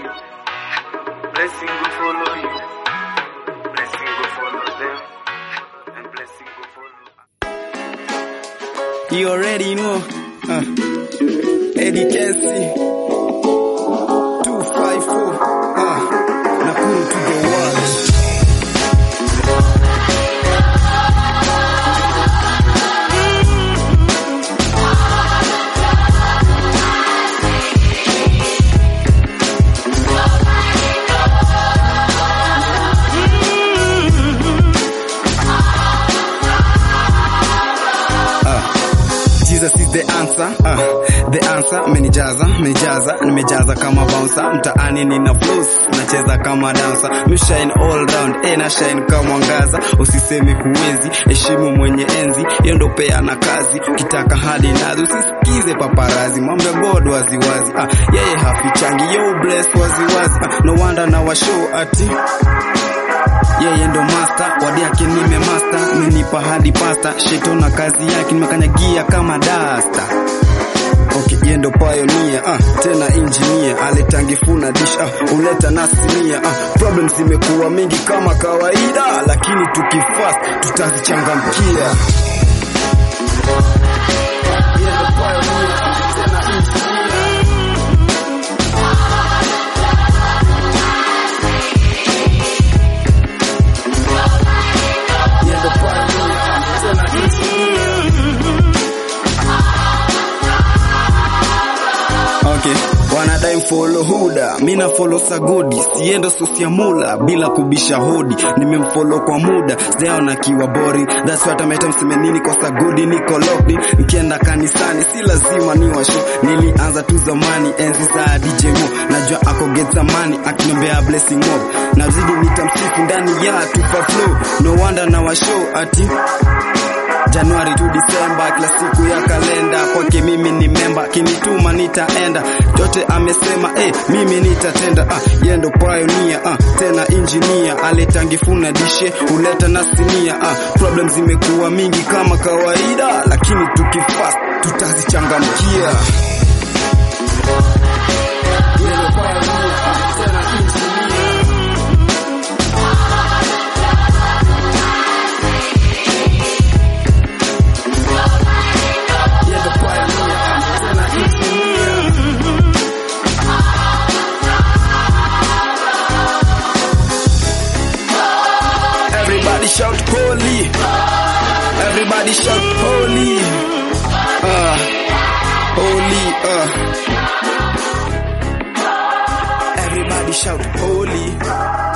Blessing will follow you. Blessing will follow them. And blessing will follow You already know. Uh, Eddie Kessie. 254. Uh, Nakuru to the world. Jesus is the answer, uh, the answer menijaza, menijaza, nimejaza kama bouncer, mtaani nina flows, nacheza kama dancer, mi shine all round, eh na shine kama mwangaza, usiseme huwezi, heshimu mwenye enzi, hiyo ndo pea na kazi, ukitaka hadi nazi, usisikize paparazi, mambo ya God waziwazi, ah, yeye hafichangi, yo bless waziwazi, ah, no wonder na washow ati yeye ndo master, wadi yake nime master, menipa hadi pasta, sheto na kazi yake nimekanyagia kama dasta. Okay, yeye ndo pioneer, ah, tena engineer, aletangifuna dish, ah, uleta nasinia, ah, problems zimekuwa mingi kama kawaida, lakini tukifast tutazichangamkia. Yeye ndo pioneer, ah, tena engineer. Yeye ndo pioneer, ah, tena engineer. Okay. Wanadai follow huda, mina follow sagodi, siendo sosia mula bila kubisha hodi, nimemfollow kwa muda, sijaona kiwa boring, that's what I meta mseme nini kwa sagodi, niko locked in, nikienda kanisani si lazima ni washo, nilianza tu zamani, enzi za DJ Mo, najua ako get zamani, akiniombea blessing mob, nazidi nitamsifu ndani ya tupa flow, no wonder na washow ati Januari to Disemba, kila siku ya kalenda kwake mimi ni memba, kinituma nitaenda, yote amesema eh, mimi nitatenda. Ah, yeye ndo pioneer ah, tena engineer, aletangifuna dishe huleta na sinia. Ah, problems zimekuwa mingi kama kawaida, lakini tukifast tutazichangamkia. Yeye ndo pioneer, ah, tena engineer. Yeye ndo pioneer, ah, tena engineer. Everybody shout holy. Everybody shout holy. Uh, holy. Uh. Everybody shout holy.